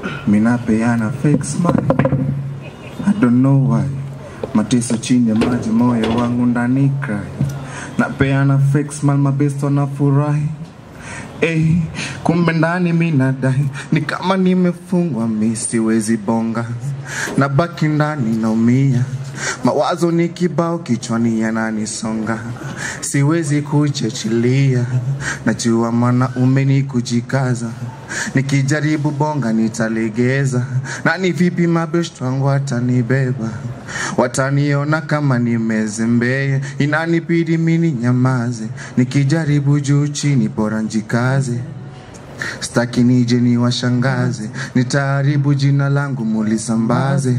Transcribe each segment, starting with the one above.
minapeana fake smile I don't know why mateso chini ya maji moyo wangu ndani cry napeana fake smile mabesto na furahi Hey, kumbe ndani mi nadai ni kama nimefungwa mi siwezi bonga na baki ndani naumia mawazo ni kibao kichwani yananisonga siwezi kuchechilia najua mwanaume ni kujikaza nikijaribu bonga nitalegeza na ni vipi mabeshto wangu watanibeba wataniona kama nimezembea inanibidi mini nyamaze nikijaribu juu chini bora njikaze staki nije ni washangaze nitaharibu jina langu mulisambaze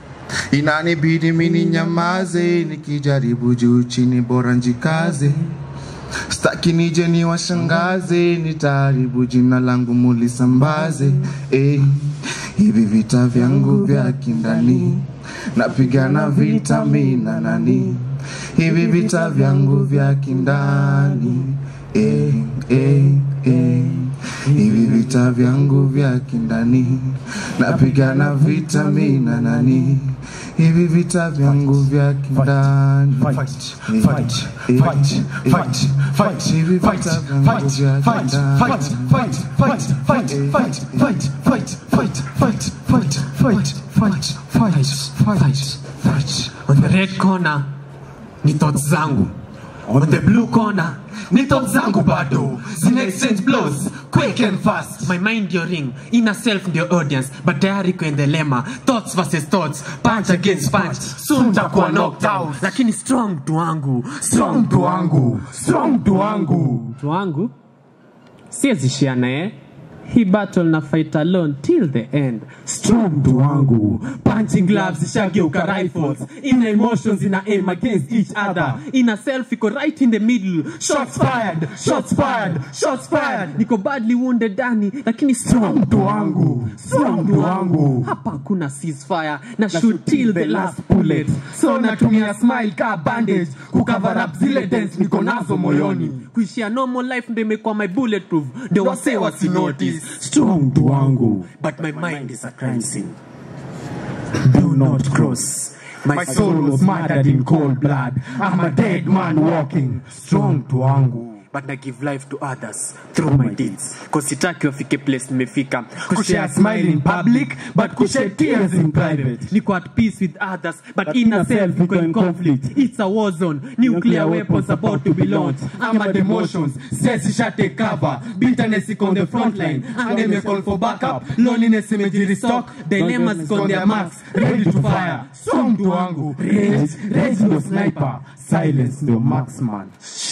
inanibidi mini nyamaze nikijaribu juu chini bora njikaze staki nije ni washangaze nitaharibu jina langu mulisambaze eh, hivi vita vyangu vya kindani napigana vita mina nani hivi vita vyangu vya kindani eh, eh, eh. hivi vita vyangu vya kindani napigana vita mina nani hivi vita vyangu vya kindani Fight, fight, fight, fight, fight, hivi fight, vita vyangu fight, vya fight, fight, kindani fight, fight, fight, fight, fight, fight, fight, fight, fight, fight, fight, fight, fight. On the red corner ni thoughts zangu. On the blue corner ni thoughts zangu bado. Zina exchange blows quick and fast. My mind ndio ring, inner self ndio audience, but tayari kwenye lema. Thoughts versus thoughts, punch against punch. Soon takuwa knocked out. Lakini strong tu wangu, strong tu wangu, strong tu wangu. mtu wangu siwezi shia naye hii battle na fight alone till the end strong mtu wangu punching gloves ishageuka rifles ina emotions ina aim against each other ina self iko right in the middle shots fired shots fired shots fired niko badly wounded ndani lakini strong mtu wangu strong mtu wangu hapa hakuna ceasefire na shoot till the last bullet so natumia smile ka bandage kucover up zile dents niko nazo moyoni kuishia normal life ndo imekuwa my bulletproof ndo wase wasi notice strong mtu wangu But my mind is a crime scene. do not cross my soul was murdered in cold blood i'm a dead man walking strong mtu wangu But I give life to others through my deeds. Cause sitaki wafike place nimefika. kushare smile in public but kushare tears in private niko at peace with others but inner self niko in conflict it's a war zone nuclear weapons about to be launched i'm at emotions stress isha take cover bitterness iko on the front line anger ime call for backup loneliness imejirestock dilemmas iko on their marks ready to fire so mtu wangu rage rage ndo sniper silence ndo marksman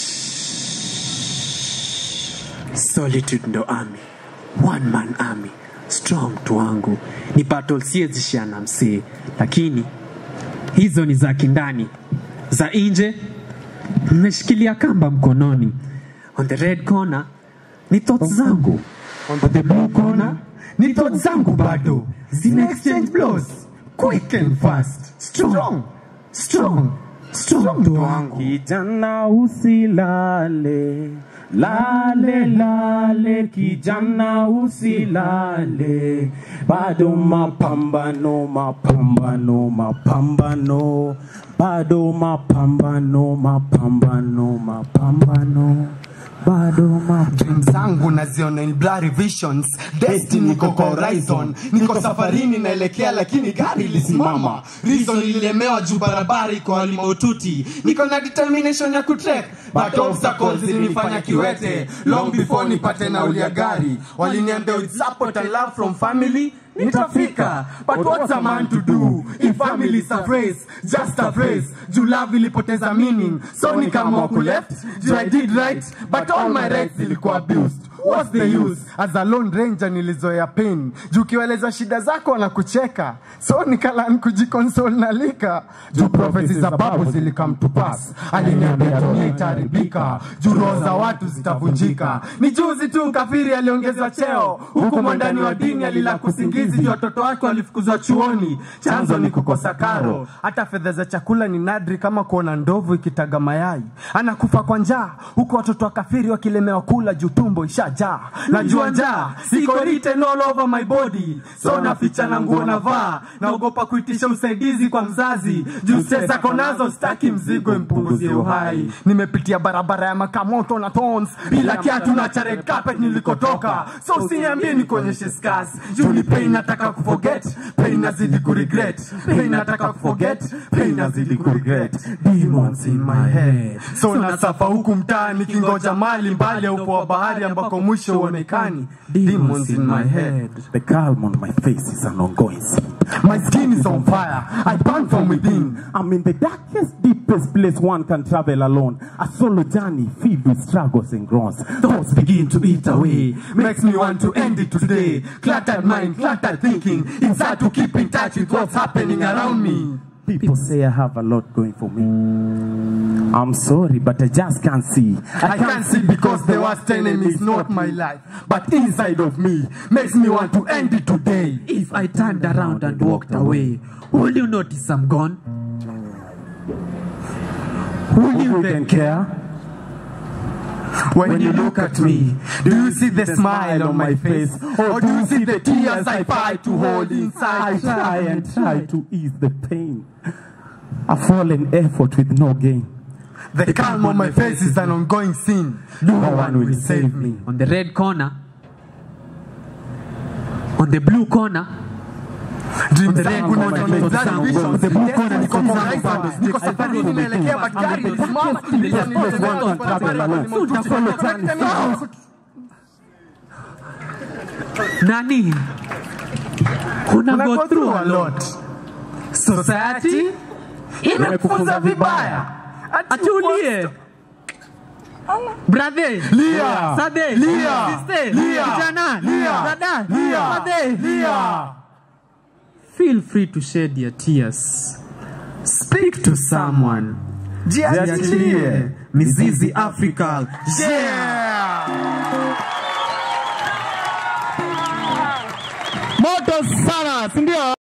Solitude ndo army. One man army. Strong tu wangu. Ni battle siezishia na msee. Lakini hizo ni za kindani za nje nimeshikilia kamba mkononi on the red corner ni thoughts zangu on the blue corner ni thoughts zangu bado zina exchange blows quick and fast strong strong strong ndo wangu kijana usilale lale lale kijana usilale bado mapambano mapambano mapambano bado mapambano mapambano mapambano bado mapambano dream zangu naziona in blurry visions destiny iko kwa horizon niko safarini naelekea lakini gari ilisimama reason ililemewa juu barabara iko hali maututi niko na determination ya kutrek but obstacles zilinifanya kiwete long before nipate nauli ya gari waliniambia with support and love from family nitafika but what's a man to do if family is a phrase just a phrase juu love ilipoteza meaning so nikaamua kuleft juu i did right but all my rights zilikuwa abused what's the use as a lone ranger nilizoea pain juu ukiwaeleza shida zako wanakucheka so nikalan kujikonsol na lika juu profesi za babu zilikam to pass aliniambia dunia itaharibika juu roho za watu zitavunjika ni juzi tu kafiri aliongezwa cheo huku mwandani wa dini alila kusingizi juu watoto wake walifukuzwa chuoni chanzo ni kukosa karo hata fedha za chakula ni nadri kama kuona ndovu ikitaga mayai anakufa kwa njaa huku watoto wa kafiri wakilemewa kula juu tumbo ishajaa njaa najua njaa siko written all over my body so naficha na nguo navaa naogopa kuitisha usaidizi kwa mzazi juu stress ako nazo staki mzigo impunguzie uhai nimepitia barabara ya makamoto na tons bila kiatu na cha red carpet nilikotoka so usiniambie nikuonyeshe scars juu ni pain nataka kuforget pain nazidi kuregret pain nataka kuforget pain nazidi kuregret demons in my head so nasafa huku mtaa nikingoja mali mbali ya upo wa bahari ambako mwisho uonekani demons in my head The calm on my face is an ongoing scene. my skin is on fire i burn from within I'm in the darkest, deepest place one can travel alone. A solo journey filled with struggles and groans. thoughts begin to eat away makes me want to end it today cluttered mind cluttered thinking inside to keep in touch with what's happening around me People say I have a lot going for me. I'm sorry, but I just can't see. I can't see because the worst enemy is not my life, but inside of me makes me want to end it today. If I turned around and walked away, will you notice I'm gone? Will you Who then then care? When you look at me, do you see the smile on my face? Or do you see the tears I fight to hold I inside? try and try to ease the pain. A fallen effort with no gain. The calm on my face is an ongoing sin. No one will save me. On the red corner, on the blue corner, Dreams the red zangu corner, na ndoto zangu, zangu, visions, the blue corner, niko niko horizon, zangu, niko safarini naelekea but gari limesimama, nilikuwa nimelemewa, barabara limetuti, nimekutana- nani? Una Una go through a lot. lot. Society imekufunza vibaya. Atulie. Brother, Lia. Sade, Lia. Sister, Lia. Kijana, Lia. Brother, Lia. Brother. Lia. Feel free to shed your tears. Speak to someone. Jiachilie. Mizizi Africa. Yeah. Moto sana, si ndio?